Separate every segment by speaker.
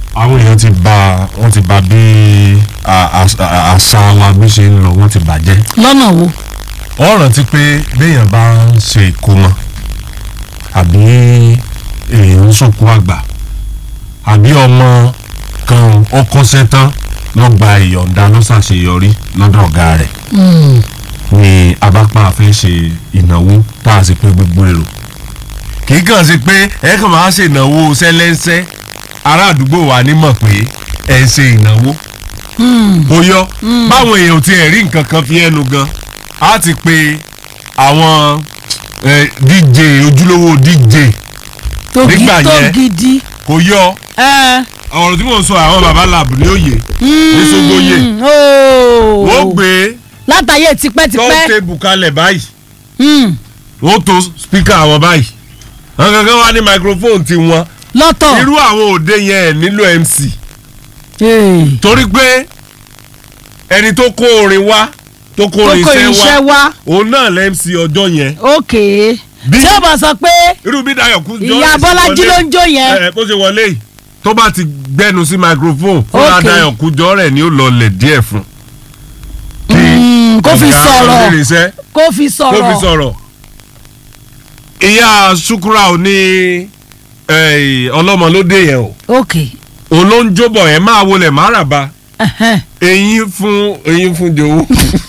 Speaker 1: àwọn èèyàn ti ba wọ́n ti ba bí a- a- a- àṣà wa bí ṣe ń lọ wọ́n ti bàjẹ́.
Speaker 2: lọ́nà wo
Speaker 1: ọ rántí pé béèyàn bá ń ṣe ìkómọ àbí èèyàn ń sòkú àgbà àbí ọmọ kan ọkọ ṣetán lọ gba ìyọ̀ǹda ló ṣàṣeyọrí lọ́dọ̀ ọ̀gá rẹ̀ ni abápá fẹ́ ṣe ìnáwó tá a sì pé gbogbo èrò kì í kàn sí pé ẹ kàn máa ṣe ìnáwó sẹ́lẹ́ńsẹ́ ará àdúgbò wa ní mọ̀ pé ẹ ń ṣe ìnáwó ó yọ báwọn èèyàn ò tiẹ̀ rí nǹkan kan fi ẹnu gan á ti pe àwọn eh, dj ojúlówó dj
Speaker 2: tó gi-
Speaker 1: Nígbà
Speaker 2: tó
Speaker 1: yẹn.
Speaker 2: gidi.
Speaker 1: kò yọ
Speaker 2: ẹ.
Speaker 1: ọ̀rọ̀ tí mò ń sọ àwọn baba lab ní òye ní sógbóyè
Speaker 2: Mm, ooo.
Speaker 1: wọ́n gbé
Speaker 2: látàyè tipẹ́tipẹ́.
Speaker 1: tọ́tébù kalẹ̀ báyìí
Speaker 2: Mm,
Speaker 1: wọ́n tó spíkà àwọn báyìí àwọn kankan wá ní microphone ti wọn
Speaker 2: lọ́tọ̀.
Speaker 1: irú àwọn òde yẹn ẹ̀ nílò mc
Speaker 2: Ee.
Speaker 1: torí pé ẹni tó kó orin wá tó kó
Speaker 2: tó
Speaker 1: orin
Speaker 2: kó
Speaker 1: iṣẹ́
Speaker 2: iṣẹ́
Speaker 1: wá
Speaker 2: wá.
Speaker 1: òun náà lẹ́ mc ọjọ́ yẹn
Speaker 2: ok.
Speaker 1: Bí-
Speaker 2: tí ó bá sọ pé
Speaker 1: irú bí Dayọ̀ kú jọ
Speaker 2: ìyá Bọ́lájí ló ń jó yẹn.
Speaker 1: ẹ bó ṣe wọlé yìí tó bá ti gbẹnu sí microphone fúnra
Speaker 2: Ok.
Speaker 1: Dayọ̀ kú jọ rẹ̀ ni ó lọ lẹ̀ díẹ̀ fún.
Speaker 2: Mm, kó fi
Speaker 1: ọ̀gá
Speaker 2: sọ̀rọ̀
Speaker 1: onírìnsẹ́
Speaker 2: kó fi
Speaker 1: kó fi
Speaker 2: sọ̀rọ̀.
Speaker 1: sọ̀rọ̀. ìyá Ṣúkúrà ò ní ọlọ́mọ ló dé yẹn o
Speaker 2: ok.
Speaker 1: òun ló ń jóbọ̀ yẹn máa wọlé má rà bá
Speaker 2: ẹhẹ́n.
Speaker 1: eyín fún eyín fún jòwó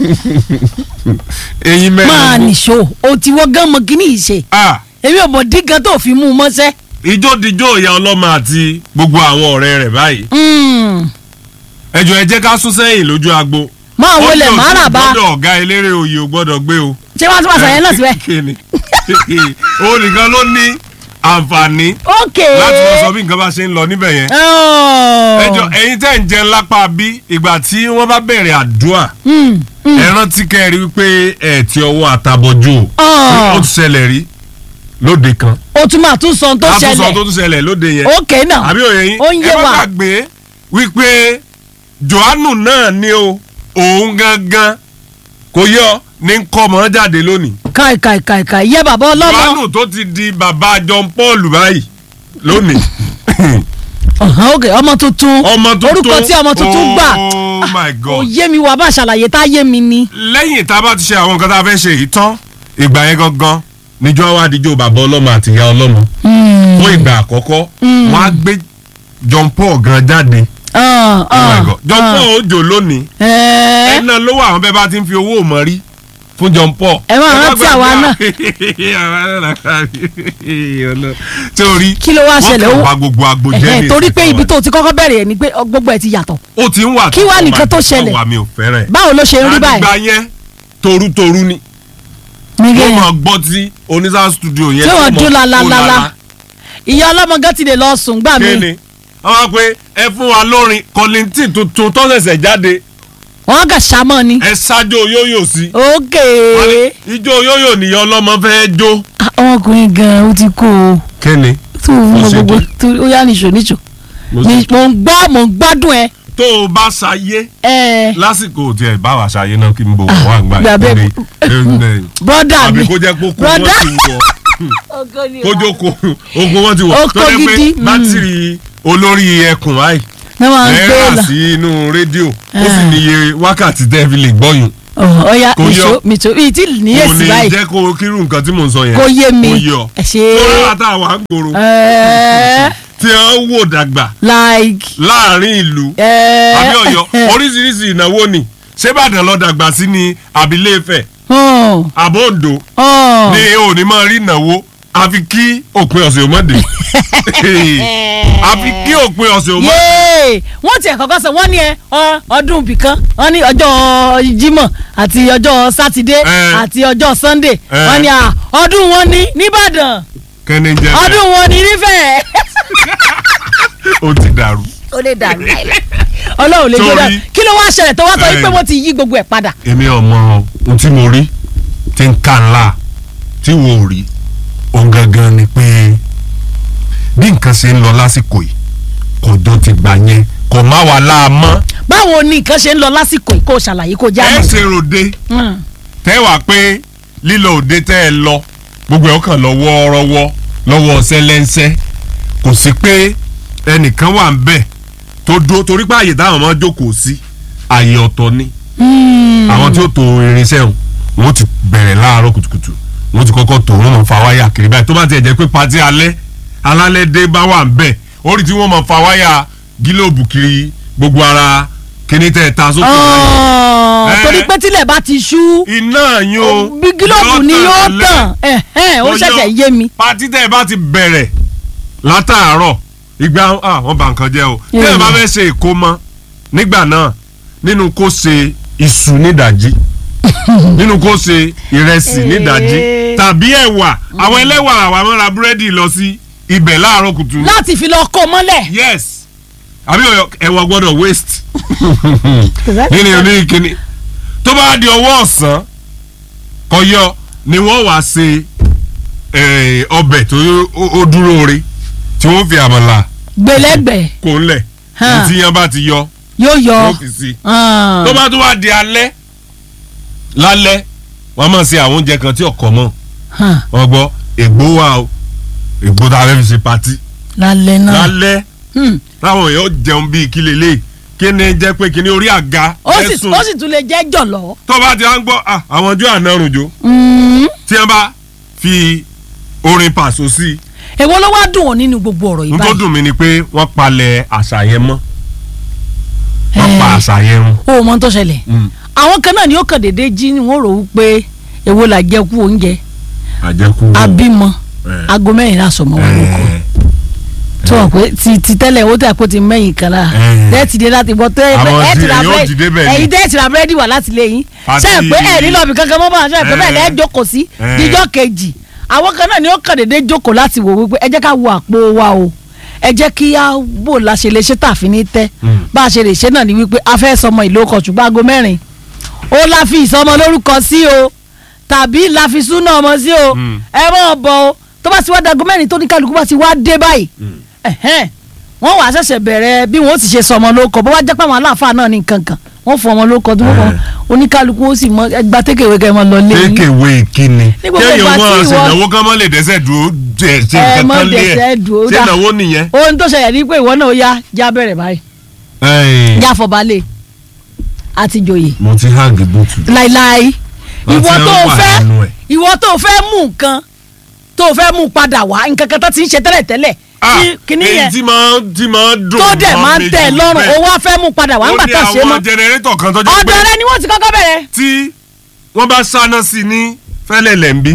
Speaker 1: eyín mẹ́rin
Speaker 2: máa
Speaker 1: fún-
Speaker 2: nìṣó o ti wọ́n gán mọ kíní yìí ṣe
Speaker 1: Ah,
Speaker 2: èmi ò mọ̀ dín gan tó fi mú un mọ́ṣẹ́.
Speaker 1: ìjódìjó ìyá ọlọ́mọ àti gbogbo àwọn ọ̀rẹ́ rẹ̀ báyìí
Speaker 2: Mm,
Speaker 1: ẹjọ ẹ jẹ́ ká sún sẹ́yìn lójú agbo.
Speaker 2: máa wọlé
Speaker 1: Ó ní
Speaker 2: màárà
Speaker 1: òsì
Speaker 2: bá
Speaker 1: gbọ́dọ̀ ọ̀gá eléré oyè ò gbọ́dọ̀ gbé o.
Speaker 2: ṣé wọ́n ti pàṣẹ yẹn náà síbẹ̀.
Speaker 1: Kíni? o nìkan ló ní àǹfààní
Speaker 2: ok.
Speaker 1: láti lọ sọ bí nǹkan bá ṣe ń lọ níbẹ̀ yẹn.
Speaker 2: Oh.
Speaker 1: ẹjọ ẹ̀yin tẹ́ ń jẹun lápá bí ìgbà tí wọ́n bá bẹ̀rẹ̀ àdúrà
Speaker 2: Mm, mm.
Speaker 1: ẹ rántí kẹ́ ẹ rí wípé ẹ ti ọwọ́ àtàbọ̀jù o.
Speaker 2: Ah.
Speaker 1: ó ti ṣẹlẹ̀ rí lóde kan.
Speaker 2: o tún máa tún sọ ohun tó
Speaker 1: àtúnṣe tó
Speaker 2: ṣẹlẹ̀
Speaker 1: tún ṣẹlẹ̀ lóde yẹn.
Speaker 2: ok náà
Speaker 1: àbí òye yín
Speaker 2: ó ń yé
Speaker 1: ẹ má
Speaker 2: wa.
Speaker 1: gbàgbé wípé johannu náà ni o òun gangan kò yọ ní kọ́mọ jáde lónìí
Speaker 2: kai kai kai kai yẹ bàbá ọlọ́mọ
Speaker 1: johannu tó ti di bàbá john paul báyìí lónìí
Speaker 2: Ọ̀hán, ok ọmọ tuntun
Speaker 1: ọmọ tuntun
Speaker 2: orúkọ tí ọmọ tuntun gbà
Speaker 1: oh my
Speaker 2: ó
Speaker 1: god
Speaker 2: yé mi wà bá ṣàlàyé tá a yé mi ni.
Speaker 1: lẹ́yìn tá a bá ti ṣe àwọn nǹkan tá a fẹ́ ṣe yìí tán ìgbà yẹn gangan níjọ́ wá díjọ́ bàbá ọlọ́mọ àti ìyá ọlọ́mọ fún ìgbà àkọ́kọ́ wọ́n á gbé john paul gan jáde
Speaker 2: Ah,
Speaker 1: oh my
Speaker 2: ah,
Speaker 1: god john
Speaker 2: ah.
Speaker 1: paul ó jò lónìí
Speaker 2: Ẹ́ẹ́,
Speaker 1: ẹ náà ló wà àwọn bẹ́ẹ̀ bá ti ń fi owó mọ̀ rí fún John Paul.
Speaker 2: Ẹ máa rántí àwa náà.
Speaker 1: náà. torí
Speaker 2: Kí ló wá ṣẹlẹ̀?
Speaker 1: wọ́n
Speaker 2: Ó-
Speaker 1: kàn wá gbogbo agbo jẹ́
Speaker 2: ẹ̀hẹ́,
Speaker 1: ní
Speaker 2: torí
Speaker 1: ìsìn
Speaker 2: pé
Speaker 1: fún
Speaker 2: ibi
Speaker 1: wa.
Speaker 2: tó ti kọ́kọ́ bẹ̀rẹ̀ ẹ̀ ni pé ọ, gbogbo ẹ̀ ti yàtọ̀
Speaker 1: ó ti ń wà
Speaker 2: Kí wá nìkan tó ṣẹlẹ̀?
Speaker 1: wà mí ò fẹ́ràn ẹ̀.
Speaker 2: báwo ló ṣe ń rí báyìí.
Speaker 1: àdìgbà yẹn torutoru ni
Speaker 2: Nígbà
Speaker 1: ó
Speaker 2: yẹn,
Speaker 1: máa gbọ́ tí onísà studio yẹn
Speaker 2: Tí wọ́n
Speaker 1: tó
Speaker 2: dún
Speaker 1: mọ̀ kó
Speaker 2: lalalala. ìyá ọlọ́mọ gan ti lè lọ sùn gbà mí
Speaker 1: kéne wọ́n wá pé ẹ fún wa lórin kọ́lìntì tuntun tó ṣẹ̀ṣẹ̀ jáde
Speaker 2: wọ́n kà ṣàmọ́ ni.
Speaker 1: ẹ ṣáájú yóyò sí.
Speaker 2: ok
Speaker 1: Wọ́n ní ijó yóyò nìyẹn ọlọ́mọ fẹ́ jó.
Speaker 2: Ah, ọmọkùnrin gan ó ti kú o
Speaker 1: kéne
Speaker 2: tó
Speaker 1: Mo
Speaker 2: mọ
Speaker 1: ṣe
Speaker 2: gbogbo
Speaker 1: dé.
Speaker 2: tó ó yá nìṣó nìṣó
Speaker 1: mo
Speaker 2: Ní-
Speaker 1: sì-
Speaker 2: mò ń gbọ́ mò ń gbádùn ẹ.
Speaker 1: tó o bá ṣayé
Speaker 2: ẹ
Speaker 1: lásìkò tí ẹ bá wà ṣayé náà kí n bò wọ́n àgbà
Speaker 2: gbàgbé-
Speaker 1: ìkórè
Speaker 2: brọ́dà
Speaker 1: àbí
Speaker 2: mi
Speaker 1: kó jẹ́ kó kó
Speaker 2: Brother.
Speaker 1: wọ́n ti wọ̀ kójó kó ogun wọ́n ti wọ̀
Speaker 2: Oko
Speaker 1: tó jẹ́ pé
Speaker 2: gidi, mm.
Speaker 1: bátìrì olórí ẹkùn báyìí
Speaker 2: ní wọn
Speaker 1: ẹ
Speaker 2: gbé
Speaker 1: rà
Speaker 2: lọ
Speaker 1: sí inú rédíò ó sì
Speaker 2: Ah.
Speaker 1: níye wákàtí tẹ́ fi lè gbọ́yùn
Speaker 2: Ọ̀, ọ̀ya
Speaker 1: Kò
Speaker 2: nìṣó
Speaker 1: yọ.
Speaker 2: nìṣó bíi tí
Speaker 1: kò
Speaker 2: níyèsí
Speaker 1: ní
Speaker 2: báyìí
Speaker 1: jẹ́ kó kírú nǹkan tí mò ń sọ yẹn
Speaker 2: kó yé mi
Speaker 1: kó yọ
Speaker 2: ẹ ṣe
Speaker 1: tó rárá tá a wà ń gbòòrò
Speaker 2: ẹ
Speaker 1: tí wọ́n wò dàgbà
Speaker 2: like
Speaker 1: láàrin ìlú
Speaker 2: ẹ
Speaker 1: àbí Ọ̀yọ́ oríṣiríṣi ìnáwó ni ṣébàdàn lọ dàgbà sí ni àbílẹ̀ Ifẹ̀
Speaker 2: hàn
Speaker 1: àbóǹdó
Speaker 2: hàn
Speaker 1: ní òní máa rí ìnáwó àfi kí òpin ọ̀sẹ̀ òmọ́dé àfi kí òpin ọ̀sẹ̀ òmọ́dé.
Speaker 2: yéé wọ́n tiẹ̀ kọ́kọ́ sọ wọ́n ní ẹ ọ- ọdún bìkan wọ́n ní ọjọ́ Jímọ̀ àti ọjọ́ sátidé
Speaker 1: Eh.
Speaker 2: àti ọjọ́ Sunday
Speaker 1: Eh.
Speaker 2: wọ́n ní à, ọdún wọn ní nìbàdàn
Speaker 1: kẹ́ni jẹ́ bẹ́ẹ̀
Speaker 2: ọdún wọn ní nífẹ̀ẹ́
Speaker 1: ó ti dàrú.
Speaker 2: ó lè dàrú láìláì ọlọ́run lè gbé
Speaker 1: Torí-
Speaker 2: dàrú kí ló wá ṣẹlẹ̀ tó wá sọ wípé
Speaker 1: Eh.
Speaker 2: wọ́n ti yí gbogbo ẹ̀ padà.
Speaker 1: èmi ọmọ ohun tí mo rí ti ń kà ńlá tí wò ó rí òun gangan ni pé bí nǹkan ṣe ń lọ lásìkò yìí kọjọ ti gbà yẹn kò má wà láàmọ́
Speaker 2: báwo ni nǹkan ṣe ń lọ lásìkò yìí kó ṣàlàyé kó já
Speaker 1: ẹ
Speaker 2: mọ́.
Speaker 1: ṣe ròde
Speaker 2: Mm.
Speaker 1: tẹ́ wà pé lílọ òde tẹ́ ẹ lọ gbogbo ẹ̀ ó kàn lọ wọ́ọ́rọ́wọ́ lọ́wọ́ ṣẹlẹ́ńṣẹ́ kò sí pé ẹnìkan wà ń bẹ̀ tó dó torí pé àyè táwọn máa jókòó sí àyè ọ̀tọ̀ ni
Speaker 2: Hmm.
Speaker 1: àwọn tí ó to irinṣẹ́ wọn wọ́n ti bẹ̀rẹ̀ láàárọ̀ kùtùkùtù wọ́n ti kọ́kọ́ tó wọ́n máa fa wáyà kiri báyìí tó bá tiẹ̀ jẹ́ pé patí alẹ́ alálẹ́ dé bá wà ń bẹ̀ orí tí wọ́n máa fa wáyà gílòbù kiri gbogbo ara kíní tẹ̀ ta sókè báyìí.
Speaker 2: Ah,
Speaker 1: Eh.
Speaker 2: torí pé tílẹ̀ bá ti ṣú
Speaker 1: iná yín o
Speaker 2: bí gílòbù ni yóò
Speaker 1: lálẹ́.
Speaker 2: tàn ẹ̀hẹ́n, ó
Speaker 1: Ó
Speaker 2: ṣẹ̀ṣẹ̀
Speaker 1: yọ.
Speaker 2: yé mi.
Speaker 1: patí tẹ̀ bá ti bẹ̀rẹ̀ látàárọ̀ ìgbà ah, wọ́n bà nǹkan jẹ́ o
Speaker 2: Yeah.
Speaker 1: tẹ̀ bá fẹ́ ṣe ìkómọ nígbà náà nínú kó ṣe iṣu nídàjí nínú kó ṣe ìrẹsì nídàjí
Speaker 2: Eh.
Speaker 1: tàbí ẹ̀wà àwọn ẹlẹ́wà àwa máa ra búrẹ́dì lọ sí ibẹ̀ láàárọ̀ kùtù
Speaker 2: láti fi lọ kó mọ́lẹ̀.
Speaker 1: yes àbí ọ̀yọ́ ẹ̀wà gbọ́dọ̀ waste nínú ní kíni tó bá di ọwọ́ ọ̀sán kọyọ ni wọ́n wá ṣe eh, ọbẹ̀ tó ó- ó dúró re tí wọ́n fi àmàlà
Speaker 2: gbẹlẹgbẹ
Speaker 1: kó ńlẹ̀
Speaker 2: Hàn.
Speaker 1: tí yẹn bá ti yọ
Speaker 2: yóò yọ.
Speaker 1: wọ́n fi sí
Speaker 2: Ah.
Speaker 1: tó bá tún wá di alẹ́ lálẹ́ wọ́n máa ṣe àwọn oúnjẹ kan tí ọkọ mọ̀
Speaker 2: Hàn.
Speaker 1: wọ́n gbọ́ ègbó wà o ègbó tá a fẹ́ fi ṣe patí
Speaker 2: lálẹ́ náà.
Speaker 1: lálẹ́
Speaker 2: Hmm.
Speaker 1: táwọn èèyàn jẹun bíi kí lélẹ̀ kí ni jẹ́ pé kí ni orí àga
Speaker 2: ó sì
Speaker 1: ẹ̀sùn
Speaker 2: ó sì tún lè jẹ́ jọ̀lọ́.
Speaker 1: tó bá ti wá ń gbọ́ ah, àwọn ojú àná rùnjó
Speaker 2: Hmm.
Speaker 1: tí wọ́n bá fi orin pàṣọ sí i
Speaker 2: èwo ló wá dùn ọ́ nínú gbogbo ọ̀rọ̀ yìí
Speaker 1: n tó
Speaker 2: báyìí.
Speaker 1: dùn mí ni pé wọ́n palẹ̀ àṣà yẹn mọ́ wọ́n
Speaker 2: Eh.
Speaker 1: pa àṣà yẹn run.
Speaker 2: ó mọ tó ṣẹlẹ̀ àwọn kan náà ni ó kàn déédéé jí ni wọ́n rò ó pé èwo là jẹ́ kú oúnjẹ
Speaker 1: àjẹkù
Speaker 2: abímọ
Speaker 1: Eh.
Speaker 2: aago mẹ́rin lásọmọ wọn ló kọ tó wọn pé ti ti tẹ́lẹ̀ ó tẹ̀ kó ti mẹ́yìn kan lára
Speaker 1: Eh.
Speaker 2: tẹ́ẹ̀tì dé láti bọ́ tẹ́
Speaker 1: Àwọn
Speaker 2: ẹ̀
Speaker 1: tí
Speaker 2: ti ra
Speaker 1: èyàn ò dìde bẹ́ẹ̀ ni.
Speaker 2: ẹ̀yin tẹ́ẹ̀tì ra búrẹ́dì wà láti lé yín
Speaker 1: Àti-
Speaker 2: ṣe é pé ẹ̀ nílò ọ̀bì kankan mọ́ bá ṣe é pé bẹ́ẹ̀
Speaker 1: Eh.
Speaker 2: lẹ́ẹ̀ jókòó sí
Speaker 1: Eh.
Speaker 2: díjọ́ kejì àwọn kan náà ni ó kàn déédéé jókòó láti wò wípé ẹ jẹ́ ká wo àpò wa o ẹ jẹ́ kí á bò la ṣe lè ṣe tàfin ní tẹ́
Speaker 1: Mm.
Speaker 2: bá a ṣe lè ṣe náà ni wípé a fẹ́ sọmọ ìlú ọkọ̀ ṣùgbọ́n aago mẹ́rin ó la fi ìsọmọ lórúkọ sí o tàbí la fi súná ọmọ sí o
Speaker 1: Mm.
Speaker 2: ẹ mọ̀ bọ̀ o tó bá ti wá dago mẹ́rin tó ní kálukú bá ti wá dé báyìí ẹ̀hẹ́n, wọ́n wàá ṣẹ̀ṣẹ̀ bẹ̀rẹ̀ bí wọ́n ti ṣe sọmọ lórúkọ bó wá jẹ́ pé àwọn aláàfáà náà ní kankan wọ́n fún ọmọ lórúkọ tí wọ́n fọ
Speaker 1: Eh.
Speaker 2: oníkálukú ó sì mọ ẹgbà tékèwé kẹ́ ẹ mọ lọ lé yín
Speaker 1: tékèwé kíni
Speaker 2: Ní gbogbo
Speaker 1: kéèyàn
Speaker 2: ìgbà
Speaker 1: wọn
Speaker 2: tí ìwọ-
Speaker 1: ṣèdánwó kán mọ́ lè dẹ́sẹ̀ dúró jẹ ṣe
Speaker 2: ẹ
Speaker 1: nǹkan
Speaker 2: mọ
Speaker 1: kan lé
Speaker 2: dẹsẹ̀
Speaker 1: ẹ̀
Speaker 2: dùn ó dá
Speaker 1: ṣèdánwó nìyẹn.
Speaker 2: ohun tó ṣẹlẹ̀ ní pé ìwọ náà ó yá já bẹ̀rẹ̀ báyìí
Speaker 1: Ẹ̀yìn,
Speaker 2: já fọbalẹ̀ àti joyè
Speaker 1: mo ti hang bùtù.
Speaker 2: láíláí
Speaker 1: Wọ́n
Speaker 2: ìwọ
Speaker 1: ti
Speaker 2: tó
Speaker 1: ń
Speaker 2: o
Speaker 1: wà
Speaker 2: fẹ́
Speaker 1: nínú ẹ̀.
Speaker 2: ìwọ tó o fẹ́ mú nǹkan tó o fẹ́ mú padà wá nǹkan kan tó ti ń ṣe tẹ́lẹ̀ tẹ́lẹ̀ tí kinní
Speaker 1: èyí
Speaker 2: yẹn
Speaker 1: tí máa tí máa dùn
Speaker 2: tó dẹ̀
Speaker 1: mọ́
Speaker 2: máa ń
Speaker 1: mi
Speaker 2: tẹ̀
Speaker 1: jù
Speaker 2: lọ́rùn
Speaker 1: bẹ́ẹ̀.
Speaker 2: o wá fẹ́ mú padà wá ńgbà tá a ṣe
Speaker 1: ó ní
Speaker 2: mọ́
Speaker 1: àwọn jẹnẹrétọ̀ kan tó jẹ́ pé
Speaker 2: ọ̀dọ̀ rẹ ni wọ́n ti kọ́kọ́ bẹ̀rẹ̀
Speaker 1: tí wọ́n bá sáná sí i ní fẹ́lẹ̀ lẹ́ńbí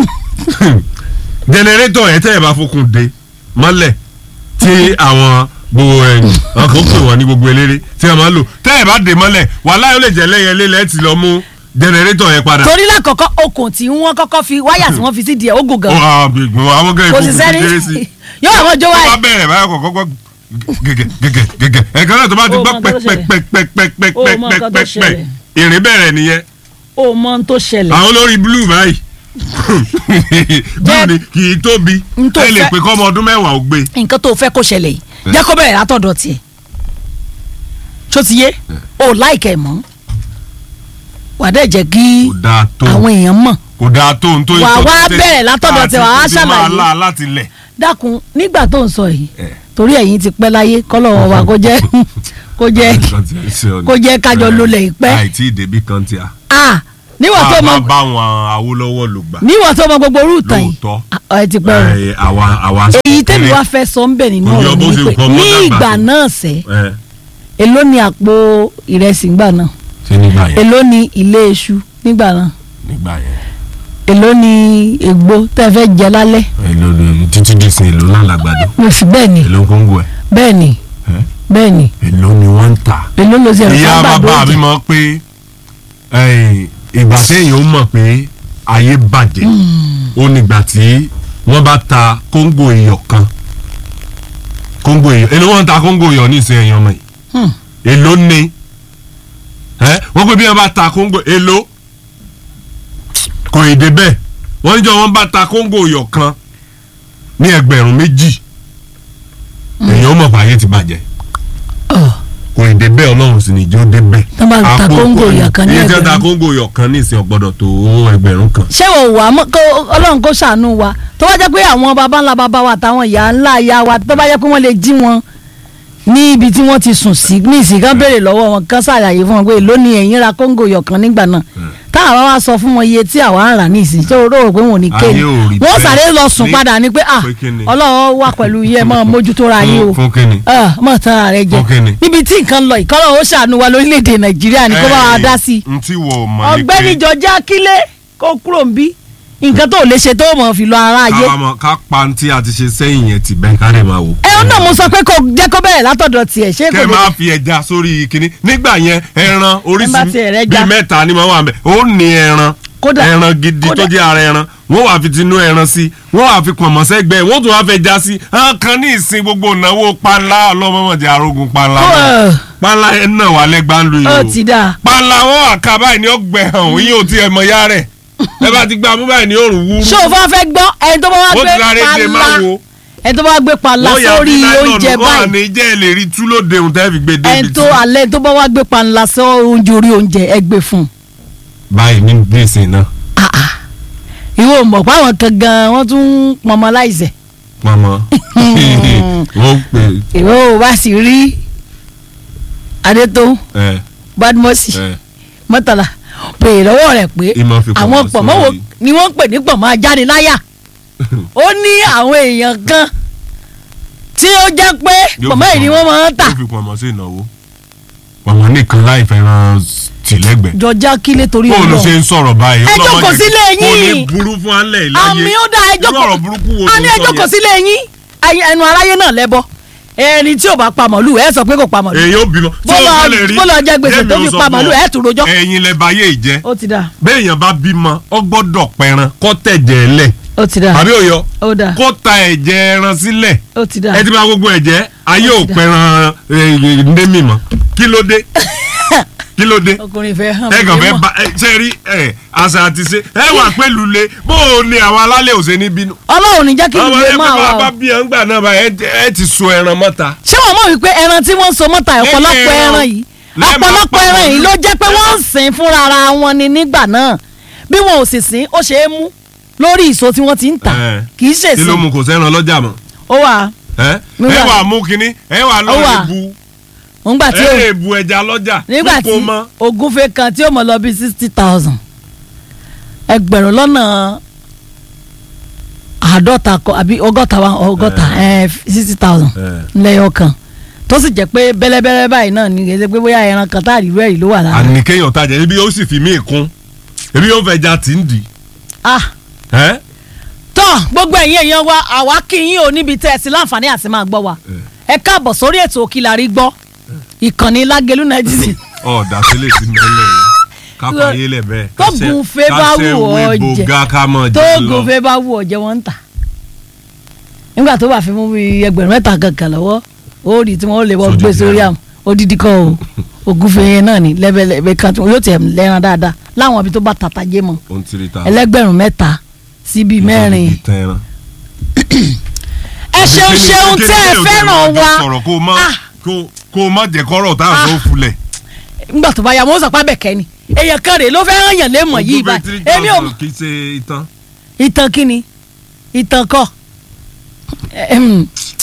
Speaker 1: jẹnẹrétọ̀ yẹn tẹ́ ẹ̀ bá fokùn dé mọ́lẹ̀ tí àwọn gbogbo ẹ̀yìn àwọn kan pè wọ́n ní gbogbo eléré tí wọ́n máa ń lò tẹ́ ẹ̀ bá dé mọ́lẹ̀ wàhálà yóò lè jẹ́ lẹ́yìn lélẹ̀ ti lọ mú jẹnẹrétọ̀ yẹn padà.
Speaker 2: torí lákọ̀ọ́kọ́ okùn tí wọ́n kọ́kọ́ fi wáyà tí wọ́n fi sí díẹ̀ ó gùn
Speaker 1: Ó,
Speaker 2: gan
Speaker 1: ah, gbogbo àwọn gẹ́gẹ́
Speaker 2: kò sì
Speaker 1: ìfowópamọ́
Speaker 2: sẹ́ni
Speaker 1: kéré sí i
Speaker 2: yóò àwọn jó
Speaker 1: tó bá
Speaker 2: wáyà
Speaker 1: bẹ̀rẹ̀ báyọ̀ kọ̀ọ̀kan gbọ́ gẹ́gẹ́ gẹ́gẹ́ gẹ́gẹ́ ẹ̀ka náà tó bá ti
Speaker 2: Ó
Speaker 1: gbọ́
Speaker 2: mọ nǹkan tó ṣẹlẹ̀. Ó mọ nǹkan tó
Speaker 1: pẹ́pẹ́pẹ́pẹ́pẹ́pẹ́pẹ́
Speaker 2: ṣẹlẹ̀.
Speaker 1: ìrìn bẹ̀rẹ̀ nìyẹn
Speaker 2: ó mọ ohun tó ṣẹlẹ̀
Speaker 1: àwọn olórí blue báyìí blue ni kì í tóbi
Speaker 2: N tó
Speaker 1: ẹ lè
Speaker 2: fẹ́-
Speaker 1: pé kọ́ ọmọ ọdún mẹ́wàá ó gbé
Speaker 2: nǹkan tó fẹ́ kó ṣẹlẹ̀ yìí jẹ́ kó bẹ̀rẹ̀ látọ̀dọ̀ tiẹ̀ tó ti yé o láìkẹ́ mọ́ wà á dẹ̀ jẹ́ kí
Speaker 1: kò dáa tó
Speaker 2: àwọn èèyàn mọ̀
Speaker 1: kò dáa tó n tó
Speaker 2: Wà á
Speaker 1: ìtọ́
Speaker 2: wá
Speaker 1: títẹ̀
Speaker 2: bẹ̀rẹ̀ látọ̀dọ̀
Speaker 1: àti
Speaker 2: tí wà á
Speaker 1: ti máa
Speaker 2: ṣàlàyé.
Speaker 1: lá láti lẹ̀
Speaker 2: dákun nígbà tó ń sọ yìí
Speaker 1: Eh.
Speaker 2: torí ẹ̀yin ti pẹ́ láyé kọ́lọ́wọ́ wa kó jẹ́ kó jẹ́ kó jẹ́ kájọ lólẹ̀ ìpẹ́
Speaker 1: àìtí ìdèbí kan tí a
Speaker 2: ah níwọ̀n tó
Speaker 1: a
Speaker 2: mọ
Speaker 1: máa bá wọn Awólọ́wọ̀ lò gbà
Speaker 2: níwọ̀n tó mọ gbogbo rúùtà yìí
Speaker 1: lóòótọ́
Speaker 2: ah, ẹ ti pẹ́ o
Speaker 1: ẹ, àwa àwa
Speaker 2: èyí tẹ́mi wá fẹ́ sọ ń bẹ̀ nínú
Speaker 1: Kò yọ
Speaker 2: ọ̀rọ̀
Speaker 1: bó
Speaker 2: mi
Speaker 1: ṣe
Speaker 2: ni pé
Speaker 1: nǹkan mọ́
Speaker 2: ní
Speaker 1: dàgbà
Speaker 2: ìgbà
Speaker 1: tó.
Speaker 2: náà sẹ́
Speaker 1: ẹ
Speaker 2: èló ni àpò ìrẹsì ńgbà náà
Speaker 1: ṣé nígbà yẹn
Speaker 2: èló ni ilé iṣu nígbà náà
Speaker 1: nígbà yẹn
Speaker 2: èló ni ègbó tẹ́ fẹ́ jẹ lálẹ́
Speaker 1: èlò lè títí di sin èlò náà làgbàdo
Speaker 2: mo fi bẹ́ẹ̀ ni
Speaker 1: èlò kóńgò ẹ
Speaker 2: bẹ́ẹ̀ ni
Speaker 1: ẹ,
Speaker 2: bẹ́ẹ̀ ni
Speaker 1: èlò ni wọ́n ń tà.
Speaker 2: èló ló ṣe ẹ̀rọ
Speaker 1: ìyá
Speaker 2: sábà
Speaker 1: bàbá mi
Speaker 2: dóòjì
Speaker 1: mọ̀ pé ẹ̀yìn, ìgbà téèyàn ó mọ̀ pé ayé bàjẹ́ ó nígbà tí wọ́n bá ta kóńgò iyọ̀ kan kóńgò iyọ̀ èlò wọ́n ń ta kóńgò iyọ̀ ní ìsìn ẹ̀yàn ọmọ yìí
Speaker 2: Hmm.
Speaker 1: èlò ni ẹ wọ́n pé bí wọ́n bá ta kóńgò èlò kò ì dé bẹ́ẹ̀ wọ́n níjọ́ wọ́n bá ta kóńgò iyọ̀ kan ní ẹgbẹ̀rún méjì èèyàn ó mọ̀ pé ayé ti bàjẹ́
Speaker 2: Ọ̀,
Speaker 1: kò ì dé bẹ́ẹ̀ ọlọ́run sì ní ìjó dé bẹ́ẹ̀.
Speaker 2: Tán bá ta
Speaker 1: Àpò
Speaker 2: kóńgò
Speaker 1: kò-
Speaker 2: iyọ̀ kan ní
Speaker 1: iye tí wọ́n ta
Speaker 2: ẹgbẹ̀rún.
Speaker 1: kóńgò iyọ̀ kan ní ìsìn ọ̀gbọ́dọ̀ tó ẹgbẹ̀rún kan.
Speaker 2: ṣé wò wá mọ́ kó ọlọ́run kó ṣàánú wa tó bá jẹ́ pé àwọn baba ńlá baba wa àtàwọn ìyá ńlá ìyá wa tó bá jẹ́ pé wọ́n lè jí wọn ní ibi tí wọ́n ti sùn sí ní ìsìnkán béèrè lọ́wọ́ wọn kán ṣàlàyé fún wọn pé lónìí ẹ̀yìn ra kóńgò yọ̀kan nígbà náà táwọn wá sọ fún wọn iye tí àwa ń rà ní ìsìn tó rò pé wọn ò ní
Speaker 1: Ayé
Speaker 2: kéènì
Speaker 1: ò rí
Speaker 2: wọ́n
Speaker 1: bẹ́ẹ̀.
Speaker 2: sáré lọ sùn
Speaker 1: Ní-
Speaker 2: padà ní pé ah
Speaker 1: pé kí ni?
Speaker 2: ọlọ́run wà pẹ̀lú iye mọ́ mójútó ra yín o
Speaker 1: Fún- fún kíni?
Speaker 2: Ah, mọ̀ tán ara rẹ jẹ
Speaker 1: Fún kíni?
Speaker 2: níbi tí nǹkan lọ ìkọ́lọ́ ó ṣàánú wa lórílẹ̀‐èdè nàìjíríà ní kó bá wa dá sí i
Speaker 1: n tí wọ́n mọ̀ ní
Speaker 2: ọ̀gbẹ́ni jọjá kílé kó kúrò ń bí nǹkan tó lè ṣe tó mọ̀ fi lọ ara ayé
Speaker 1: kábàámọ̀ ká pa ní tí a ti ṣe sẹ́yìn yẹn ti bẹ́ẹ̀ ká lè máa wò.
Speaker 2: ẹ ń náà mo sọ pé kò jẹ́ kó bẹ̀rẹ̀ látọ̀dọ̀ tiẹ̀ ṣé kò
Speaker 1: kẹ́ ẹ
Speaker 2: lè
Speaker 1: máa fi ẹja sórí kinní nígbà yẹn ẹran
Speaker 2: Ẹ bá
Speaker 1: oríṣi
Speaker 2: tiẹ̀ rẹ
Speaker 1: bíi
Speaker 2: já.
Speaker 1: mẹ́ta ni wọ́n wà mẹ́ ó ní ẹran
Speaker 2: Kódà-
Speaker 1: ẹran gidi
Speaker 2: kódà-
Speaker 1: tó jẹ́ ara ẹran wọ́n wàá fi tinú ẹran sí wọ́n wàá fi pọ̀nmọ́ sẹ́gbẹ́ wọ́n tún wàá fẹ́ já sí àwọn kan ní ìsìn gbogbo ìnáwó panla ọlọ́mọmọdé arógun panla
Speaker 2: Ó,
Speaker 1: náà
Speaker 2: ẹ̀.
Speaker 1: panla ẹ̀ náà wà lẹ́gbàá ń lu
Speaker 2: ó
Speaker 1: yìí
Speaker 2: ti
Speaker 1: o
Speaker 2: dáa
Speaker 1: panla wọn àká báyìí ní ọgbẹ́ hàn yín ò tí ẹ mọ ya rẹ̀ ẹ bá ti gbà mú báyìí ní òrùn wúrú
Speaker 2: ṣé o fẹ́ fẹ́ gbọ́ ẹni tó bá wá
Speaker 1: ó
Speaker 2: gbé
Speaker 1: ti sáré dé máa
Speaker 2: pala
Speaker 1: wo
Speaker 2: ẹni tó bá wá gbé pala
Speaker 1: wọ́n yà
Speaker 2: sórí
Speaker 1: bí
Speaker 2: oúnjẹ
Speaker 1: láìlọ́ọ̀nù wọ́n à
Speaker 2: báyìí
Speaker 1: ní jẹ́ ẹ lè rí tú lóde òun tẹ́ fi gbé débi
Speaker 2: ẹni tó alẹ́ tó bá wá gbé pala sórí oúnjẹ orí oúnjẹ ẹ gbé fún un.
Speaker 1: báyìí ní bíìsì náà
Speaker 2: Ah, ah. ìwọ mọ̀ pé àwọn kan gan wọ́n tún ń pọnmọ láìsẹ̀
Speaker 1: mama wọ́n pè
Speaker 2: ìwọ ò bá sì rí adétó
Speaker 1: ẹ
Speaker 2: badmosi
Speaker 1: ẹ
Speaker 2: mọ́tàlá pè lọ́wọ́ rẹ̀ pé
Speaker 1: Ìmọ̀ fi pọ̀nmọ́
Speaker 2: àwọn pọ̀mọ́ wo
Speaker 1: sórí.
Speaker 2: ni wọ́n ń pè ní pọ̀mọ́ ajániláyà ó ní àwọn èèyàn kan tí ó jẹ́ pé
Speaker 1: Yóò
Speaker 2: pọ̀mọ́
Speaker 1: fi
Speaker 2: yìí ni
Speaker 1: pọ̀nmọ́-
Speaker 2: wọ́n máa ń tà
Speaker 1: yóò fi pọ̀nmọ́ sí ìnáwó pọ̀nmọ́ nìkan láì fẹ́ràn tìlẹ́gbẹ̀ẹ́
Speaker 2: jọjá kílé torí
Speaker 1: bóun ló
Speaker 2: Ọlọ́run.
Speaker 1: ṣe ń sọ̀rọ̀ báyìí
Speaker 2: Ẹ
Speaker 1: Ọlọ́mọ
Speaker 2: jókòó
Speaker 1: jẹ́-
Speaker 2: sílé
Speaker 1: kò ní
Speaker 2: yín.
Speaker 1: burú fún alẹ́ ìláyé
Speaker 2: àmì ó dá ẹjọ́
Speaker 1: irú ọ̀rọ̀ burúkú wo
Speaker 2: a
Speaker 1: ló
Speaker 2: ní
Speaker 1: ń
Speaker 2: ẹjọ́
Speaker 1: sọ
Speaker 2: kò
Speaker 1: yẹn?
Speaker 2: sílé yín Ayé- ẹnu aráyé náà lẹ́bọ ẹni tí ò bá pa màlúù ẹ sọ pé kò pa màlúù
Speaker 1: èyí ó bímọ tí
Speaker 2: Bọ́lá-
Speaker 1: ó fẹ́lẹ̀ rí
Speaker 2: bọ́lá jẹ gbèsè
Speaker 1: Jẹ́mi
Speaker 2: tó
Speaker 1: ó
Speaker 2: fi
Speaker 1: sọ
Speaker 2: pa
Speaker 1: fún
Speaker 2: màlúù,
Speaker 1: ọ,
Speaker 2: ẹ̀ tún rojọ́.
Speaker 1: ẹ̀yin lẹ bá yé ìjẹ́
Speaker 2: ó ti dà
Speaker 1: béèyàn bá bímọ ọ gbọ́dọ̀ pẹran kó tẹ̀jẹ̀ ẹ̀ lẹ̀
Speaker 2: ó ti dà
Speaker 1: àbí òyọ
Speaker 2: ó dà
Speaker 1: kó ta ẹ̀jẹ̀ ẹran sílẹ̀
Speaker 2: ó ti dà
Speaker 1: ẹ ti bá gbogbo ẹ̀jẹ̀ ayé ò
Speaker 2: ti dà.
Speaker 1: pẹran ndémi mọ́ kí ló dé kí ló dé
Speaker 2: ọkùnrin fẹ́ hàn
Speaker 1: ẹ kàn
Speaker 2: mí
Speaker 1: fẹ́
Speaker 2: mọ̀.
Speaker 1: ba ẹ ṣe rí ẹ àṣà àti ṣe ẹ wà pẹ̀lú le bó o ní àwọn alálẹ̀ ò ṣe ní bínú.
Speaker 2: ọlọ́run ní jẹ́ kí
Speaker 1: ọmọ
Speaker 2: ìlú
Speaker 1: ẹ
Speaker 2: máa wà
Speaker 1: bá
Speaker 2: o
Speaker 1: bí ẹ ń gbà náà bá ẹ ẹ ti so ẹran mọ́ta.
Speaker 2: ṣé wọ́n mọ̀ wípé ẹran tí wọ́n ń so mọ́ta ọ̀pọ̀lọpọ̀
Speaker 1: ẹran
Speaker 2: ẹran yìí
Speaker 1: lẹ́ẹ̀ máa
Speaker 2: ọ̀pọ̀lọpọ̀
Speaker 1: pa
Speaker 2: ẹran yìí
Speaker 1: màlúù.
Speaker 2: ló jẹ́ pé wọ́n ń sìn fúnra ara wọn ni nígbà náà bí wọn ò sì sìn ó ṣe é mú lórí ìso tí wọ́n ti ń tà
Speaker 1: Ẹ.
Speaker 2: kì í ṣe
Speaker 1: kí ló
Speaker 2: sìn
Speaker 1: mú kò sẹ́ran lọ́jà mọ́.
Speaker 2: ó wà
Speaker 1: ẹ
Speaker 2: Nígbà-
Speaker 1: ẹ wà mú kínní ẹ wà
Speaker 2: Ó wà.
Speaker 1: lọ́ọ́ bu
Speaker 2: nígbà tí
Speaker 1: ẹ
Speaker 2: ó
Speaker 1: lè bu ẹja lọ́jà
Speaker 2: nígbà tí
Speaker 1: kó mọ́.
Speaker 2: ogúnfe kan tí ó mọ̀ lọ bí sixty thousand ẹgbẹ̀rún lọ́nà àádọ́ta kọ àbí ọgọ́ta wa ọgọ́ta sixty thousand
Speaker 1: Ẹ.
Speaker 2: lẹ́yọ̀ kan tó sì jẹ́ pé bẹ́lẹ́bẹ́lẹ́ báyìí náà ní kẹ́sẹ́ pé bóyá ẹran kan táàrí rẹ̀ yìí ló wà lára
Speaker 1: àní kéèyàn tajà ebi ó sì fi mí kún ebi ó fẹ́ ja tì ń dì.
Speaker 2: ah
Speaker 1: ẹ
Speaker 2: tọ́ gbogbo ẹ̀yin èèyàn wa àwa kí yín ò níbi tẹ́ ẹ sí láǹfààní àti máa gbọ́ wa ẹ káàbọ̀ sórí ètò Òkìlàrí gbọ́ ìkànnì Lágelú nàìjíríà
Speaker 1: ọ dasílẹ̀ sí mẹ́lẹ̀ yẹn kápá yé lẹ̀ bẹ́ẹ̀.
Speaker 2: tó gun fẹ́ bá wù ọ́ jẹ
Speaker 1: bògá ká mọ̀
Speaker 2: tó
Speaker 1: jẹ́ lọ.
Speaker 2: gòfé bá wù ọ̀jẹ̀ wọn ń tà nígbà tó bá fi mú bí ẹgbẹ̀rún mẹ́ta kankan lọ́wọ́ ó rí tí wọ́n lè wọ́n
Speaker 1: Sójú
Speaker 2: gbé
Speaker 1: ti
Speaker 2: sórí
Speaker 1: ara.
Speaker 2: àmọ́ odidi kan o ògúnfe yẹn náà ni lẹ́bẹ̀lẹ́bẹ̀ kan tí wọ́n yóò tẹ̀ lẹ́ran dáadáa láwọn ibi tó bá tata jẹ́ mọ́
Speaker 1: ó ń tiri ta.
Speaker 2: ẹlẹ́gbẹ̀rún mẹ́ta síbi mẹ́rin
Speaker 1: ìtàn ẹran.
Speaker 2: ẹ ṣeun
Speaker 1: Kí ni-
Speaker 2: ṣeun
Speaker 1: kí ni
Speaker 2: tẹ́ ẹ
Speaker 1: kéèyàn
Speaker 2: fẹ́ràn
Speaker 1: tẹ́ ẹ máa
Speaker 2: wa
Speaker 1: sọ̀rọ̀ kó o má
Speaker 2: Ah.
Speaker 1: kó- kó o má jẹ́ kọ́rọ̀ tá a sọ fulẹ̀.
Speaker 2: nígbà tó bá yà wọ́n sọ̀pá bẹ̀kẹ́ ni èèyàn kan rèé ló fẹ́ ràn yàn lé mọ̀ yìí
Speaker 1: Ogún bíi
Speaker 2: báyìí
Speaker 1: three
Speaker 2: èmi ò
Speaker 1: thousand kì í ṣe ìtàn.
Speaker 2: ìtàn kíni ìtàn kọ́ Ehem,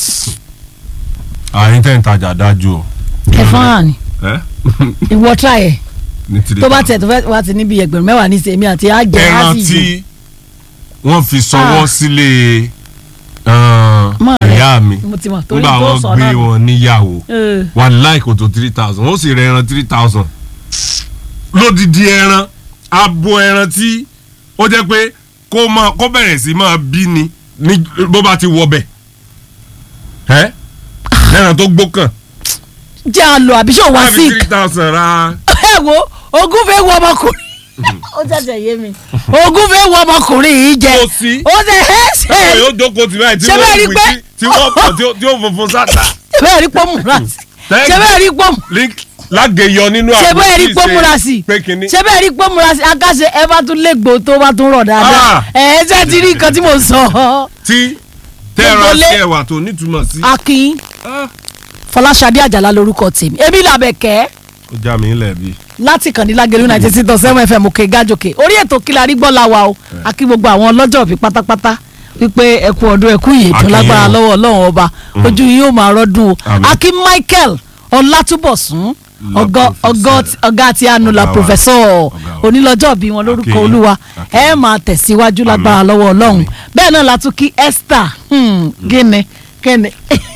Speaker 1: àyín tẹ̀ ń tajà dájú o.
Speaker 2: ẹ̀fọn hàn ni
Speaker 1: ẹ
Speaker 2: ìwọ tíra yẹ
Speaker 1: ní three
Speaker 2: tó bá
Speaker 1: thousand.
Speaker 2: tẹ̀ tó fẹ́ wá ti níbi ẹgbẹ̀rún mẹ́wàá ní sèmi àti àjẹ́ á
Speaker 1: ẹran
Speaker 2: sì
Speaker 1: tí
Speaker 2: jẹ
Speaker 1: wọ́n fi sọwọ́
Speaker 2: Ah.
Speaker 1: sílé uh,
Speaker 2: Mọ̀ rẹ̀.
Speaker 1: ìyá mi
Speaker 2: mo ti mọ̀ torí
Speaker 1: nígbà
Speaker 2: tó
Speaker 1: wọ́n
Speaker 2: sọ
Speaker 1: gbé
Speaker 2: náà nù.
Speaker 1: wọn níyàwó
Speaker 2: Ẹ,
Speaker 1: wà láìkò tó three thousand ó sì rẹ ẹran three thousand lódìdí ẹran abo ẹran tí ó jẹ́ pé kó máa kó bẹ̀rẹ̀ sí máa bí ni ní bó bá ti wọ bẹ̀ ẹ́ ẹran tó gbókàn
Speaker 2: jẹ́ àlọ́ àbí ṣé ò wá
Speaker 1: wọ́n fi
Speaker 2: sí
Speaker 1: three thousand ra
Speaker 2: ẹ wo ogún fẹ́ wọ ọmọkùnrin ó jẹ́jẹ́ yé mi ogún fẹ́ wọ ọmọkùnrin yìí jẹ
Speaker 1: Kò sí.
Speaker 2: ó ṣe é ṣe
Speaker 1: táwọn yóò jókòó tì báyìí tí
Speaker 2: Ṣé bẹ́ẹ̀
Speaker 1: wọ́n
Speaker 2: rí
Speaker 1: wí
Speaker 2: pé-
Speaker 1: tí tí wọ́n pọ̀ tí ó- tí ó funfun sáta
Speaker 2: ṣe bẹ́ẹ̀ rí pọ́nmùra sí
Speaker 1: Thank
Speaker 2: ṣe bẹ́ẹ̀ rí pọ́nmù
Speaker 1: lágẹ̀yọ nínú
Speaker 2: ṣe
Speaker 1: àpò
Speaker 2: bẹ́ẹ̀ rí
Speaker 1: tí ì ṣe
Speaker 2: pọ́nmùra sí
Speaker 1: pé kínní.
Speaker 2: ṣe bẹ́ẹ̀ rí pọ́nmùra sí akáṣe ẹ bá tún légbò tó bá tún rọ̀ dáadáa
Speaker 1: Ah.
Speaker 2: ẹ ẹ ṣe ti rí nǹkan tí mo sọ
Speaker 1: tí tẹ́ra
Speaker 2: Gbogbo lé.
Speaker 1: sí ẹ̀wà tó nítumọ̀ sí.
Speaker 2: akin
Speaker 1: Ah.
Speaker 2: fọláṣadé àjàlá lórúkọ tèmi èmi làbẹ̀kẹ́
Speaker 1: ó já mi ńlẹ̀ bí.
Speaker 2: láti kàn ní lágẹ̀lú ninety six point seven fm òkè gájòkè orí ètò Òkìlàrí gbọ́ la wa o àkí gbogbo àwọn ọlọ́jọ́ òbí pátápátá wípé ẹ kú ọdún ẹ kú yìí tó
Speaker 1: Akínyìn
Speaker 2: lágbára
Speaker 1: o.
Speaker 2: lọ́wọ́ ọlọ́run ọba ojú yìí yóò máa rọ́dún o
Speaker 1: Àmín.
Speaker 2: akin michael ọlátúbọ̀sún
Speaker 1: La
Speaker 2: ọgọ ọgọ
Speaker 1: professeur.
Speaker 2: ọgá tí a nu la
Speaker 1: Ọ̀gá wa.
Speaker 2: professor
Speaker 1: Ọ̀gá wa.
Speaker 2: onílọ́jọ́ bí wọn lórúkọ
Speaker 1: Akínyìn.
Speaker 2: olúwa ẹ
Speaker 1: Akínyìn.
Speaker 2: máa tẹ̀síwájú
Speaker 1: Àmín.
Speaker 2: lágbára lọ́wọ́ ọlọ́run
Speaker 1: Àmín.
Speaker 2: bẹ́ẹ̀ náà la tún kí esther hmm, gíní gíní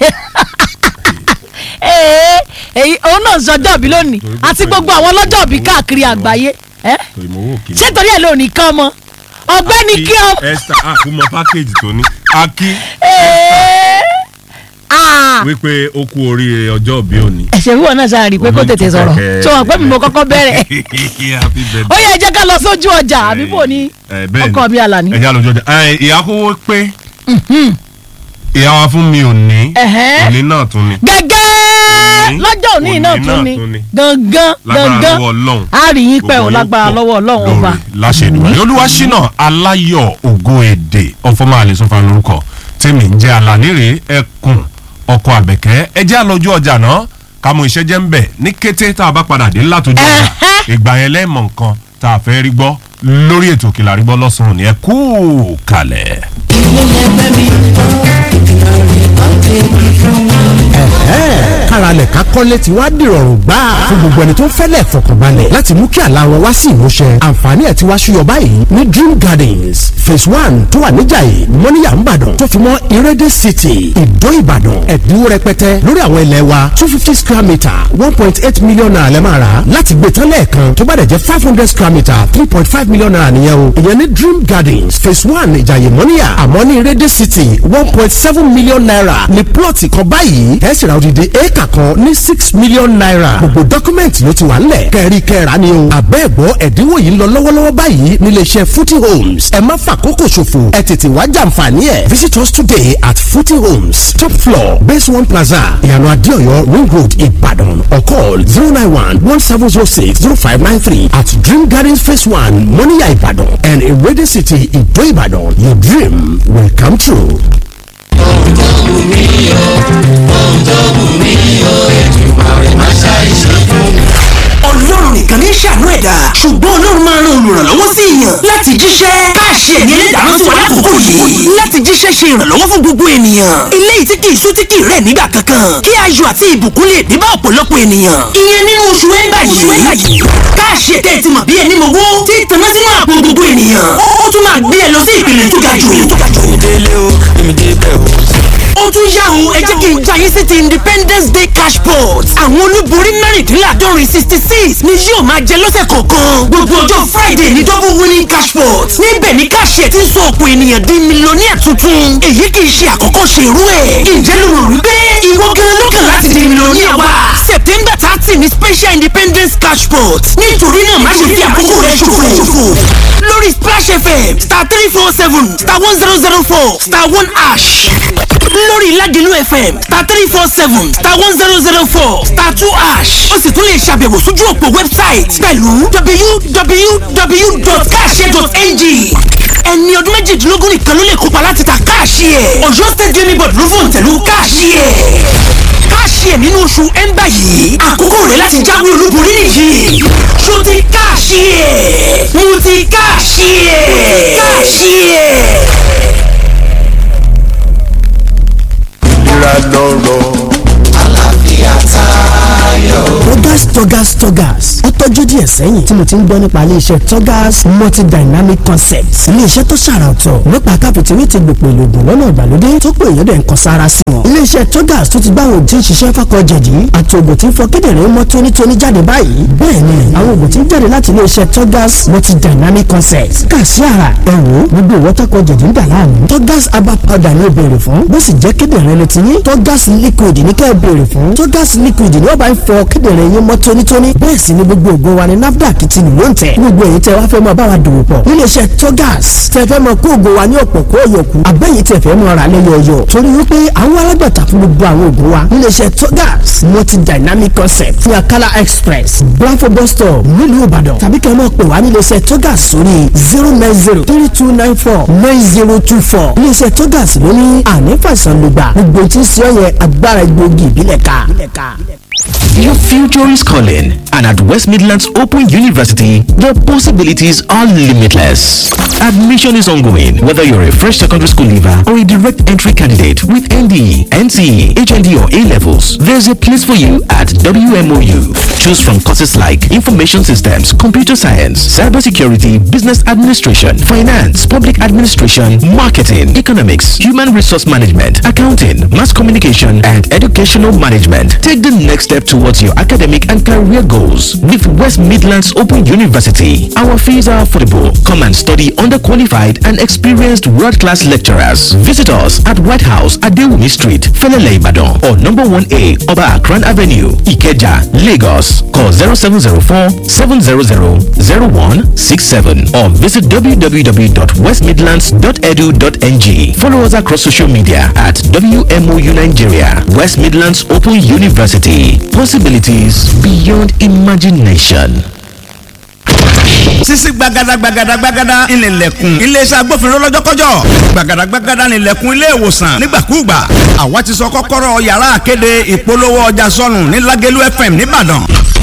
Speaker 2: ee èyí òun náà sọjọ́ bí lónìí
Speaker 1: Torí
Speaker 2: àti
Speaker 1: gbogbo
Speaker 2: gbogbo
Speaker 1: ẹ̀-
Speaker 2: àwọn ọlọ́jọ́ bí káàkiri
Speaker 1: gbogbo ẹ̀-
Speaker 2: àgbáyé ẹ́
Speaker 1: torí mo wò kí
Speaker 2: ṣé torí ẹ̀ lónìí kán mọ́ ọ̀gbẹ́ni kí ọ.
Speaker 1: esther àkúmọ package tó ní akí
Speaker 2: Ee, ah,
Speaker 1: wípé ó kú oríire ọjọ́ òbí òní.
Speaker 2: ẹ̀ṣẹ̀ wíwọ̀ náà ṣáà rí i pé kó tètè sọ̀rọ̀ tí wọ́n pẹ́ mi mo kọ́kọ́ bẹ̀rẹ̀
Speaker 1: happy birthday.
Speaker 2: ó yẹ jẹ́ ká lọ sójú ọjà àbí bò ní
Speaker 1: Eh, bẹ́ẹ̀ ni.
Speaker 2: ọkọ mi àlàní.
Speaker 1: ẹ̀yà lọ́jọ́ ọjà ẹ̀, ìyá kówó pé ìyá wa fún mi ò ní
Speaker 2: Ẹ̀hẹ́.
Speaker 1: òní náà tún ni
Speaker 2: gẹ́gẹ́
Speaker 1: Òní.
Speaker 2: lọ́jọ́ òní
Speaker 1: Òní
Speaker 2: náà
Speaker 1: náà
Speaker 2: tún ni
Speaker 1: tún ni.
Speaker 2: gangan
Speaker 1: lágbára
Speaker 2: gangan
Speaker 1: lọ́wọ́ ọlọ́run
Speaker 2: a rí yín pẹ́ o
Speaker 1: Gbogbo yín
Speaker 2: lágbára
Speaker 1: pọ̀
Speaker 2: lọ́wọ́ ọlọ́run ọba
Speaker 1: lórí láṣẹ ìdúró olúwa ṣínà aláyọ̀ ògo èdè ọ̀fọ̀mọ́ àlẹ́sọ̀fà lórúkọ tèmi ń jẹ́ alánírè ẹkùn ọkọ̀ àbẹ̀kẹ́ ẹjẹ́ àlọ́jú ọjà náà ká mú iṣẹ́ jẹ́ ń bẹ̀ ní kété tá a bá padà dé látọjú ọjà
Speaker 2: Ẹ̀hẹ́.
Speaker 1: ìgbà yẹn lẹ́ẹ̀mọ̀ nǹkan tá a fẹ́ rí gbọ́ lórí ètò Òkèlà rí gbọ́ lọ́sàn-án ni ẹ kú kalẹ̀.
Speaker 3: ẹ̀hẹ́n káralẹ̀ ká kọ́lé ti wá dìrọ̀rùn gbà fún gbogbo ẹni tó ń fẹ́lẹ̀ fọkànbalẹ̀ láti mú kí àlá wọn wá sí ìmúṣẹ àǹfààní ẹ̀ ti wá ṣúyọ báyìí ní dream gardens phase one tó wà níjàyè mọ́níyà ńbàdàn tó fi mọ́ ìrẹ́dẹ̀ city ìdó ìbàdàn ẹ̀dínwó rẹpẹtẹ lórí àwọn ilẹ̀ wa two fifty square metre one point eight million naira lẹ́ máa rà láti gbé tán lẹ́ẹ̀kan tó bá dẹ̀ jẹ́ five hundred square metre three point five million naira nìyẹn o ìyẹn ní dream gardens phase one ìjàyè mọ́níyà àmọ́ ní ìrẹ́dẹ̀ city one point seven million naira ní plọ̀tì kan báyìí ẹ̀ sì ra odidi éèkà kan ní six million naira gbogbo dọ́kúmẹ̀ntì ló ti wà ńlẹ̀ kẹ́rí kẹ́ra ni o àbẹ́ẹ̀gbọ́ ẹ̀dínwó yìí ń lọ lọ́wọ́lọ́wọ́ báyìí nílé iṣẹ́ footy homes ẹ má fàkókò ṣòfò ẹ tètè wá jàǹfààní ẹ̀ visit us today at footy homes top floor base one plaza ìyànà adéọyọ ring road ìbàdàn or call zero nine one one seven zero six zero five nine three at dream gardens phase one moniya ìbàdàn and ewéde city ìdó ìbàdàn your dream will come true.
Speaker 4: ọlọ́run nìkan ní ṣàánú ẹ̀dá ṣùgbọ́n ọlọ́run máa ran olùrànlọ́wọ́ sí èèyàn láti jíṣẹ́ káàṣì ẹ̀mí ẹlẹ́dàá sí wa lákòókò yìí láti jíṣẹ́ ṣe ìrànlọ́wọ́ fún gbogbo ènìyàn eléyìí tí kì í sú tí kì í rẹ̀ nígbà kankan kí ayọ̀ àti ìbùkún lè dé bá ọ̀pọ̀lọpọ̀ ènìyàn ìyẹn nínú oṣù ẹ̀ńbà yìí káàṣì ẹ̀tẹ́ ti mọ̀ bí ẹni mọ̀wó tí tanná sínú àpò gbogbo ènìyàn ó tún máa gbé ẹ lọ sí ìpele tó ga jù
Speaker 5: délé o èmi débẹ̀ o.
Speaker 4: ó tún yá o ẹ jẹ́ kí n já yín sí ti independence day cash pot àwọn olúborí mẹ́rìndínláàdọ́rin sixty six ni yóò máa jẹ lọ́sẹ̀ kọ̀ọ̀kan gbogbo ọjọ́ friday ní double winning cash pot níbẹ̀ ni káṣíẹ̀ ti ń sọ ọ̀pọ̀ ènìyàn di mílíọ̀nìyà tuntun èyí kì í ṣe àkọ́kọ́ ṣe irú ẹ̀ ǹjẹ́ ló rò wípé ìwọ gan lọ́kàn láti di mílíọ̀nìyà wa september thirty ni special independence cash pot nítorí náà má ṣe fi àkókò rẹ ṣòfò lórí splash fm star three four seven star one zero zero four star one ash lórí ládìlú fm star three four seven star one zero zero four star two ash ó sì tún lè ṣàbẹ̀wò sójú òpó website pẹ̀lú www.cash.ng ẹni ọdún méjìdínlógún nìkan ló lè kópa láti ta káàṣì ẹ̀ ọ̀yọ́ state gaming board ló fòun tẹ̀lú káàṣì ẹ̀ káàṣì ẹ̀ nínú oṣù ẹ̀ńbà yìí àkókò rẹ̀ láti jáwé olúborí nìyí ṣó ti káàṣì ẹ̀ mo ti káàṣì ẹ̀ káàṣì ẹ̀.
Speaker 5: ìlera lọ́rọ̀.
Speaker 3: Togas Togas Togas ó tọ́jú díẹ̀ sẹ́yìn tí mo ti ń gbọ́ nípa iléeṣẹ́ Togas multidynamic concepts iléeṣẹ́ tó ṣàrà ọ̀tọ̀ nípa káfíntìrì ti gbòpò ìlògùn lọ́nà ìgbàlódé tó pé èèyàn dẹ̀ ń kan sára sí wọn. iléeṣẹ́ Togas tó ti gbá àwọn òtí ń ṣiṣẹ́ fákọ̀ jẹ̀dí àti ògùn tí ń fọ kíndìnrín mọ́ tónítóní jáde báyìí bẹ́ẹ̀ ni àwọn ògùn tí ń jáde láti iléeṣẹ́ Togas multidynamic concepts kà sí ara ẹ̀wò gbogbo ìwọ́tàkọ̀ jẹ̀dí ń dà láàmú Togas herbal powder ni ó béèrè fún bó sì jẹ́ kíndìnrín ló ti ní Togas liquid ní kẹ́ ẹ béèrè fún Togas liquid ni wọ́n bá ń fọ kíndìnrín yín mọ́ tónítóní bẹ́ẹ̀ sì ni gbogbo ògo wa ni NAFDAC ti lù ló ń tẹ̀ gbogbo èyí tẹ́ wá fẹ́ mọ báwa dòwò pọ̀ níléeṣẹ́ Togas tẹ́ fẹ́ mọ kó ògo wa ní ọ̀pọ̀ kó yọkù abẹ́yìí tẹ́ fẹ́ mọ ra lẹ́yọ̀ọ̀yọ̀ torí wípé àwọn alágbàtà fún gbogbo àwọn ògo wa níléeṣẹ́ Togas multi dynamic concept ní Akala express Blanfo bus stop nílùú Ìbàdàn tàbí kẹ́ ẹ mọ̀ pé wá níléeṣẹ́ Togas sórí zero nine zero three two nine four nine zero two four níléeṣẹ́ Togas ló ní ànífàìsàn lùgbà gbogbo tí ń ṣe ọ̀yẹ́ agbára egbòogi ìbílẹ̀ ká.
Speaker 6: Your future is calling, and at West Midlands Midlands Open University, the possibilities are limitless. Admission is ongoing, whether you're a fresh secondary school leaver or a direct entry candidate with ND, NCE, HND, or A levels. There's a place for you at WMOU. Choose from courses like Information Systems, Computer Science, Cybersecurity, Business Administration, Finance, Public Administration, Marketing, Economics, Human Resource Management, Accounting, Mass Communication, and Educational Management. Take the next step towards your academic and career goals with West Midlands Open University. Our fees are affordable. Come and study under qualified and experienced world-class lecturers. Visit us at White House at Dewumi Street, Felele Ibadan, or number 1A Oba Akran Avenue, Ikeja, Lagos. Call 0704 700 0167 or visit www.westmidlands.edu.ng. Follow us across social media at WMOU Nigeria, West Midlands Open University. Possibilities beyond imagination.
Speaker 7: sisi gbagada gbagada gbagada ìnìlẹ̀kùn iléeṣẹ́ agbófinró lọ́jọ́kọ́jọ́ gbagada gbagada ìnìlẹ̀kùn ilé ìwòsàn nígbàkúùgbà àwa ti sọ kọ́kọ́rọ́ yàrá àkéde ìpolówó ọjà sọnù ní Lágẹ̀lú FM nìbàdàn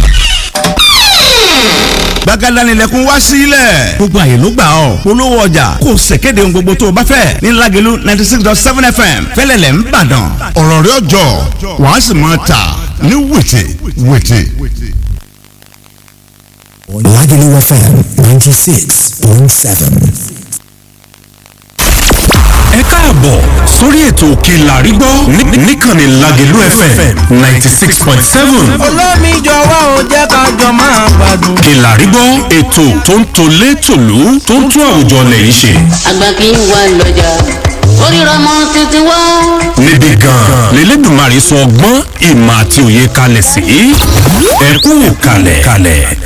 Speaker 7: gbagada nílẹ̀kùn wá sílẹ̀ gbogbo àyè ló gbà ọ́ polówó ọjà kò ṣèkéde ohun gbogbo tó o bá fẹ́ ní Lágẹ̀lú ninety six dot seven FM fẹ́lẹ́lẹ̀ ń bàdàn ọ̀rọ̀ rẹ̀ ọjọ́ wàá sì máa tà ní wètè wètè.
Speaker 3: Lagelu FM 96.7.
Speaker 1: ẹ káàbọ̀ sórí ètò òkè làrígbọ́ ní- níkànnì Lágelú FM ninety six point seven.
Speaker 5: olómi jọ̀wọ́ ò jẹ́ ká jọ máa gbádùn.
Speaker 1: òkè làrígbọ́ ètò tó ń tolé tòlú tó ń tún àwùjọ lẹ́yìn ṣe.
Speaker 8: àgbà kì í wà lọ́jà oríra mọ́ títí wá.
Speaker 1: níbi gan-an lélẹ́dùnmarè sọ ọgbọ́n ìmọ̀ àti òye kalẹ̀ sí. ẹ kú kalẹ̀ kalẹ̀.